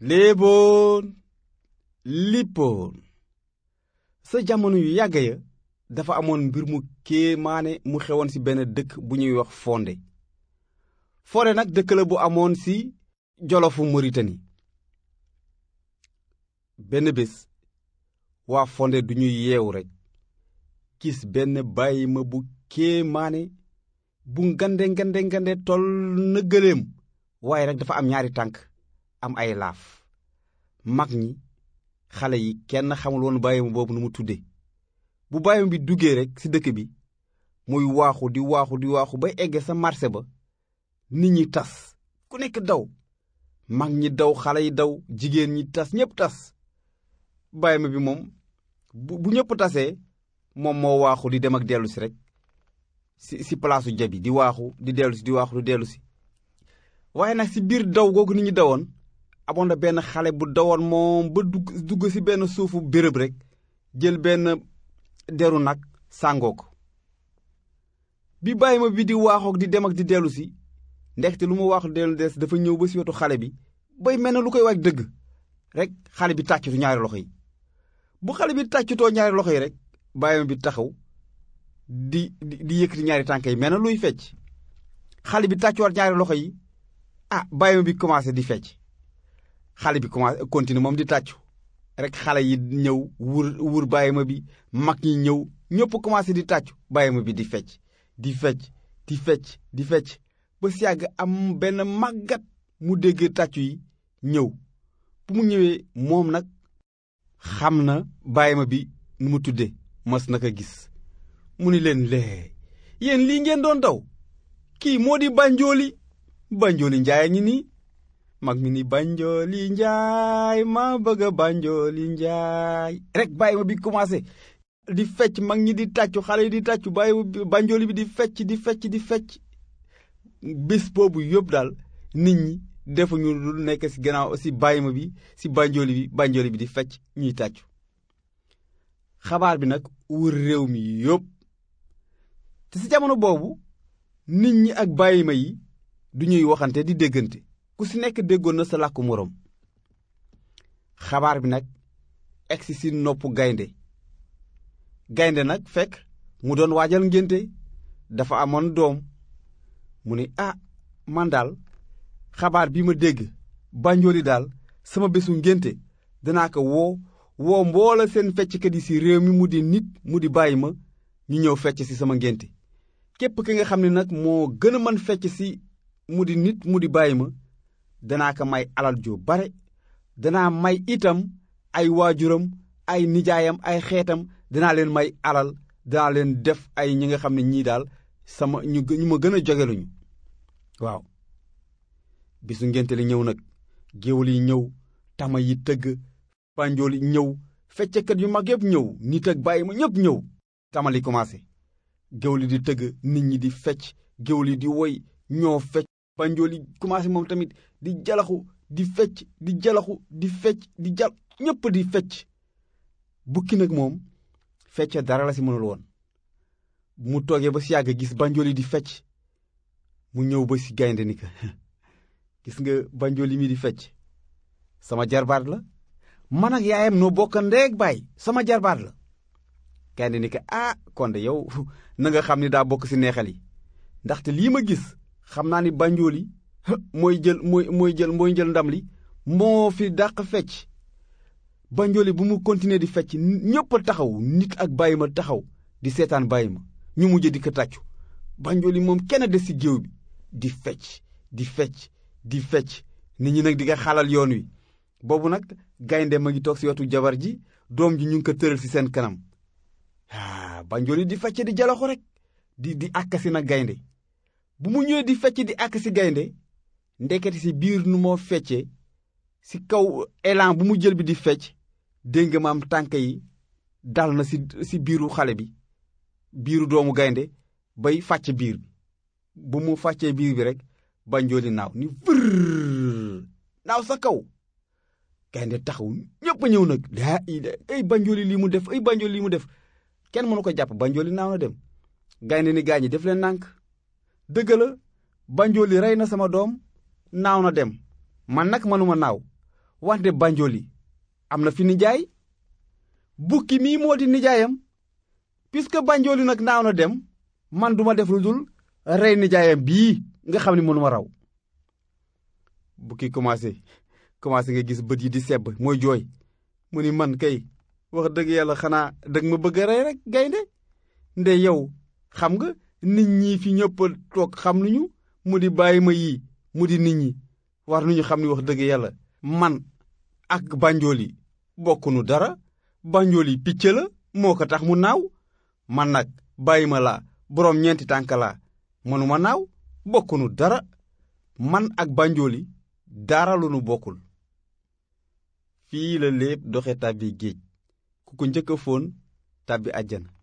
léeboon lippoon sa jamono yu yàgg ya dafa amoon mbir mu kéemaane mu xewoon ci benn dëkk bu ñuy wax Fondé Fondé nag dëkk la bu amoon ci jolofu Mauritanie benn bés waa Fondé du ñuy yeewu rekk gis benn bàyyi ma bu kéemaane bu ngande ngande ngande toll na gëléem waaye rek dafa am ñaari tànk am ay laaf mag ñi xale yi kenn xamul woon bàyyi ma boobu nu mu tudde bu bàyyi ma bi duggee rek ci dëkk bi muy waaxu di waaxu di waaxu bay egge sa marché ba nit ñi tas ku nekk daw mag ñi daw xale yi daw jigéen ñi tas ñépp tas bàyyi ma bi moom bu bu ñépp tasee moom moo waaxu di dem ak dellu si rek si si palaasu jabi di waaxu di dellu si di waaxu di dellu si waaye nag si biir daw googu nit ñi dawoon amoon na benn xale bu dawoon moom ba dugg dugg si benn suufu béréb rek jël benn deru nag sàngoo ko bi bàyyi ma bi di waaxook di dem ak di dellu si ndekte lu mu waaxu dellu des dafa ñëw ba si wetu xale bi bay mel na lu koy waaj dëgg rek xale bi tàccutu ñaari loxo yi bu xale bi tàccutoo ñaari loxo yi rek bàyyi ma bi taxaw di di di yëkkati ñaari tànk yi mel na luy fecc xale bi tàccuwaat ñaari loxo yi ah bàyyi ma bi commencé di fecc xale bi commencé continue moom di tàccu rek xale yi ñëw wur wur bàyyi ma bi mag ñi ñëw ñëpp commencé di tàccu bàyyi ma bi di fecc di fecc di fecc di fecc ba si yàgg am benn màggat mu dégg tàccu yi ñëw bu mu ñëwee moom nag xam na bàyyi ma bi nu mu tudde mas na ko gis mu ni leen lee yéen lii ngeen doon daw kii moo di banjooli banjooli njaay a ngi nii mag mi ni banjooli njaay ma bëgg a banjooli njaay rek bàyyi ma bi commencé di fecc mag ñi di tàccu xale yi di tàccu bàyyi banjooli bi di fecc di fecc di fecc bés boobu yëpp daal nit ñi defuñu lu nekk ci gannaaw si bàyyi ma bi si banjooli bi banjooli bi di fecc ñuy tàccu xabaar bi nag wër réew mi yëpp te ci jamono boobu nit ñi ak bàyyi ma yi du ñuy waxante di déggante ku ci nekk déggoon na sa làkku moroom xabaar bi nag egsi ci noppu gaynde gaynde nag fekk mu doon waajal ngénte dafa amoon doom mu ni ah man daal xabaar bi ma dégg banjooli daal sama bésu ngénte danaa ko woo woo mboola seen fecckat yi ci réew mi mu di nit mu di bàyyi ma ñu ñëw fecc ci sama ngénte képp ki nga xam ne nag moo gën a mën fecc ci mu di nit mu di bàyyi ma danaa ko may alal ju bare danaa may itam ay waajuram ay nijaayam ay xeetam danaa leen may alal danaa leen def ay ñi nga xam ne ñii daal sama ñu ñu ma gën a jogeluñu waaw bisu ngénte li ñëw nag géwél yi ñëw tama yi tëgg banjool yi ñëw feccekat yu mag yépp ñëw nit ak bàyyi ma ñépp ñëw tamali commencé géwél yi di tëgg nit ñi di fecc géwél yi di woy ñoo fecc banjool yi commencé moom tamit di jalaxu di fecc di jalaxu di fecc di jal ñépp di fecc bukki nag moom fecce dara la si mënul woon mu toogee ba si yàgg gis banjool yi di fecc mu ñëw ba si gaynde ni ka gis nga banjool yi mi di fecc sama jarbaat la man ak yaayam noo bokk ndeeg baay sama jarbaat la gaynde ni ka ah kon de yow na nga xam ni daa bokk si neexal yi ndaxte lii ma gis xam naa ni banjool yi mooy jël mooy mooy jël mooy jël ndam li moo fi dàq fecc banjool yi bu mu continuer di fecc ñépp a taxaw nit ak bàyyi ma taxaw di seetaan bàyyi ma ñu mujj di ko tàccu banjool yi moom kenn des ci géew bi di fecc di fecc di fecc nit ñi nag di nga xalal yoon wi boobu nag gaynde ma ngi toog ci wetu jabar ji doom ji ñu ngi ko tëral ci seen kanam ah banjool yi di fecc di jalaxu rek di di àkkasi nag gaynde bu mu ñëwee di fecc di àkkasi gaynde ndekete ci biir nu moo feccee ci kaw élan bu mu jël bi di fecc dégg nga maam tànk yi dal na ci ci biiru xale bi biiru doomu gaynde bay fàcc biir bi bu mu fàccee biir bi rek banjooli naaw ni vërr naaw sa kaw gaynde taxaw ñépp a ñëw nag daa ida ay banjooli lii mu def ay banjooli lii mu def kenn mënu ko jàpp banjooli naaw na dem gaynde ni gaañi def leen nànk dëgg la banjooli rey na sama doom naaw na dem man nag mënuma naaw wante banjooli am na fi nijaay bukki mii moo di nijaayam puisque banjooli nag naaw na dem man duma def lu dul rey nijaayam bii nga xam ni mënuma raw bukki commencé commencé nga gis bët yi di sebb mooy jooy mu ni man kay wax dëgg yàlla xanaa dëgg ma bëgg a rey rek gaynde nde yow xam nga nit ñi fi ñëpp toog xam nañu mu di bàyyi ma yii mu di nit ñi war nañu xam ni wax dëgg yàlla man ak banjooli bokkunu dara banjooli picc la moo ko tax mu naaw man nag bàyyi ma laa boroom ñeenti tànk laa mënuma naaw bokkunu dara man ak banjooli dara lu nu bokkul fii la lépp doxe tàbbi géej ku ko njëkk a fóon tàbbi àjjana